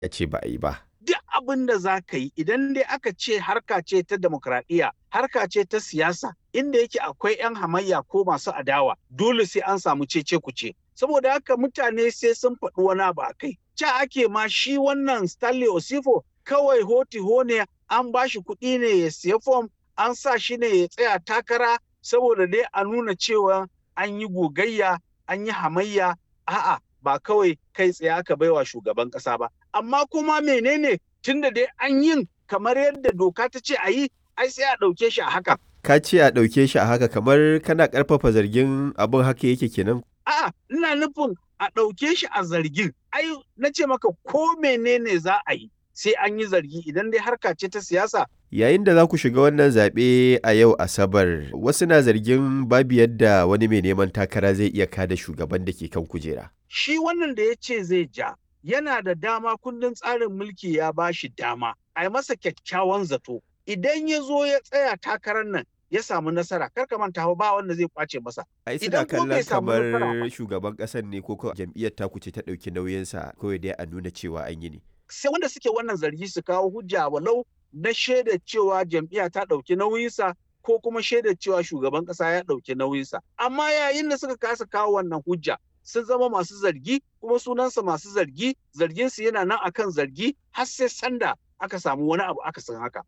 ya ce ba a yi ba. duk abin da za ka yi idan dai aka ce harka ce ta demokradiyya harka ce ta siyasa inda yake akwai 'yan hamayya ko masu adawa dole sai an samu cece kuce saboda haka mutane sai sun faɗi wani abu a kai ca ake ma shi wannan stanley osifo kawai hoti ne an ba shi kuɗi ne ya siya fom an sa shi ne ya tsaya takara saboda dai a nuna cewa an yi gogayya an yi hamayya a'a ba kawai kai tsaye aka baiwa shugaban ƙasa ba amma kuma menene tunda dai an yin kamar yadda doka ta ce a yi ai sai a ɗauke shi a haka. Ka ce a ɗauke shi a haka kamar kana ƙarfafa zargin abin haka yake kenan. A'a ina nufin a ɗauke shi a zargin ai na ce maka ko menene za a yi sai an yi zargi idan dai harka ce ta siyasa Yayin da za ku shiga wannan zaɓe a yau Asabar, wasu na zargin babu yadda wani mai neman takara zai iya kada shugaban da ke kan kujera. shi wannan da ya ce zai ja yana da dama kundin tsarin mulki ya ba shi dama a yi masa kyakkyawan zato idan ya zo ya tsaya takarar nan ya samu nasara kar ka manta ba wanda zai kwace masa Ai suna Idan ko bai kallon samu nasara kamar ba. shugaban ƙasar ne ko ko jam'iyyar taku ce ta ɗauki nauyinsa kawai dai a nuna cewa an yi ne. sai wanda suke wannan zargi su kawo hujja walau na shaidar cewa jam'iyya ta ɗauki nauyinsa ko kuma shaidar cewa shugaban ƙasa ya ɗauki nauyinsa amma yayin da suka kasa kawo wannan hujja sun zama masu zargi kuma sunansa masu zargi zarginsu yana nan akan zargi har sai sanda aka samu wani abu aka san haka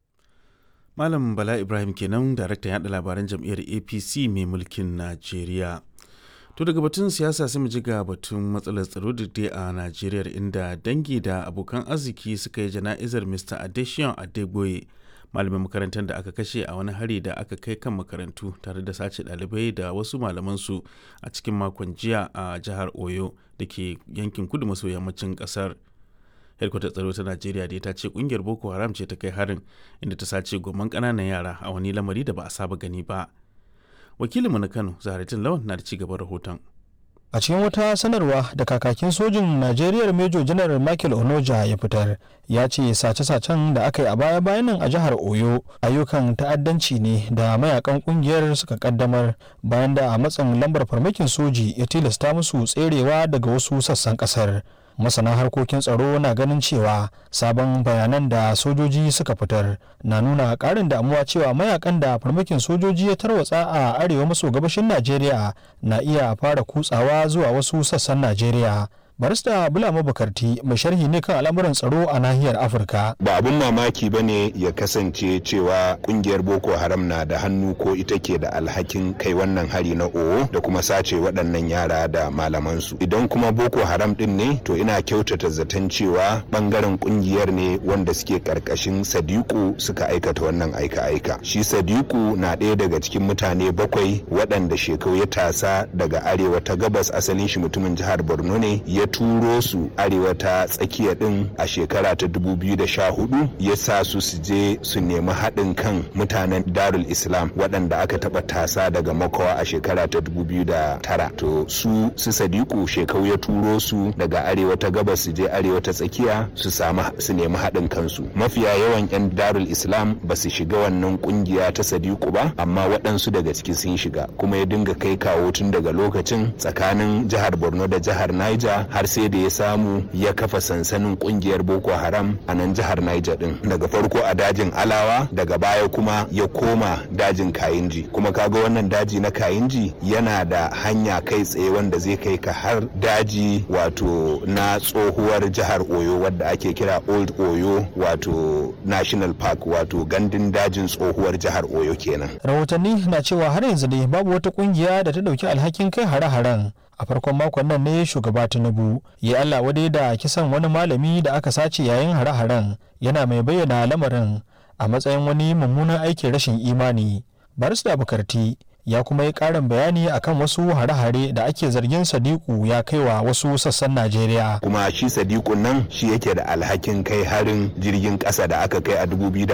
Malam Bala Ibrahim kenan daraktan yaɗa labaran jam'iyyar APC mai mulkin Najeriya. To daga batun siyasa sai mu ji ga batun matsalar tsaro da dai a Najeriya inda dangi da abokan arziki suka yi jana'izar Mr. Adesion Adegboye malamin makarantar da aka kashe a wani hari da aka kai kan makarantu tare da sace ɗalibai da wasu malamansu a cikin makon jiya a jihar Oyo da ke yankin kudu maso yammacin ƙasar. hedkwatar tsaro ta najeriya da ta ce kungiyar boko haram ce ta kai harin inda ta sace goman ƙananan yara a wani lamari da ba a saba gani ba wakilinmu na kano zaharatin lawan na da ci gaban rahoton a cikin wata sanarwa da kakakin sojin najeriya major general michael onoja ya fitar ya ce sace-sacen da aka yi a baya-bayan nan a jihar oyo ayyukan ta'addanci ne da mayakan kungiyar suka kaddamar bayan da a matsin lambar farmakin soji ya tilasta musu tserewa daga wasu sassan kasar masana harkokin tsaro na ganin cewa sabon bayanan da sojoji suka fitar na nuna karin damuwa cewa mayakan da farmakin sojoji ya tarwatsa a arewa maso gabashin najeriya na iya fara kutsawa zuwa wasu sassan najeriya barista bulama bukarti mai sharhi ne kan al'amuran tsaro a nahiyar afirka ba abun mamaki ba ne ya kasance cewa kungiyar boko haram na da hannu ko ita ke da alhakin kai wannan hari na owo da kuma sace waɗannan yara da malamansu idan kuma boko haram din ne to ina kyautata zaton cewa bangaren kungiyar ne wanda suke karkashin sadiku suka aikata wannan aika-aika shi sadiku na ɗaya daga cikin mutane bakwai waɗanda shekau ya tasa daga arewa ta gabas asalin shi mutumin jihar borno ne ya turo su arewa ta tsakiya din a shekara ta 2014 ya sa su su je su nemi haɗin kan mutanen darul islam waɗanda aka taɓa tasa daga makawa a shekara ta 2009 to su su sadiku shekau ya turo su daga arewa ta gabas su je arewa ta tsakiya su samu su nemi haɗin kansu mafiya yawan 'yan darul islam ba su shiga wannan kungiya ta sadiku ba amma waɗansu daga ciki sun shiga kuma ya dinga kai kawo tun daga lokacin tsakanin jihar borno da jihar niger har sai da ya samu ya kafa sansanin kungiyar boko haram a nan jihar niger din daga farko a dajin alawa daga baya kuma ya koma dajin kayinji kuma kaga wannan daji na kayinji yana da hanya kai tsaye wanda zai kai ka har daji wato na tsohuwar jihar oyo wadda ake kira old oyo wato national park wato gandun dajin tsohuwar jihar oyo kenan rahotanni na cewa har yanzu dai babu wata kungiya da ta dauki alhakin kai hare-haren a farkon makon nan ne shugaba tinubu ya allah wadai da kisan wani malami da aka sace yayin hare-haren yana mai bayyana lamarin a matsayin wani mummunan aikin rashin imani barista bukarti ya kuma yi ƙarin bayani akan wasu hare-hare da ake zargin sadiku ya kai wa wasu sassan najeriya kuma shi sadiku nan shi yake da alhakin kai harin jirgin ƙasa da aka kai a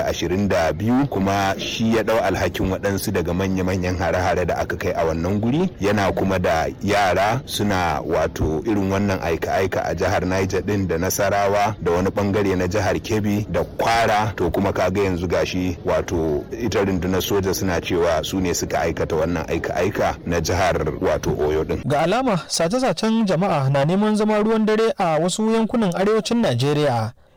2022 kuma shi ya ɗau alhakin waɗansu daga manya-manyan hare-hare da aka kai a wannan guri yana kuma da yara suna wato irin wannan aika-aika a jihar niger ɗin da nasarawa da wani bangare na jihar kebbi da kwara to kuma kaga yanzu gashi wato ita rundunar soja suna cewa su ne suka aikata wannan aika-aika na jihar wato oyo din ga alama sace-sacen jama'a na neman zama ruwan dare a wasu yankunan arewacin najeriya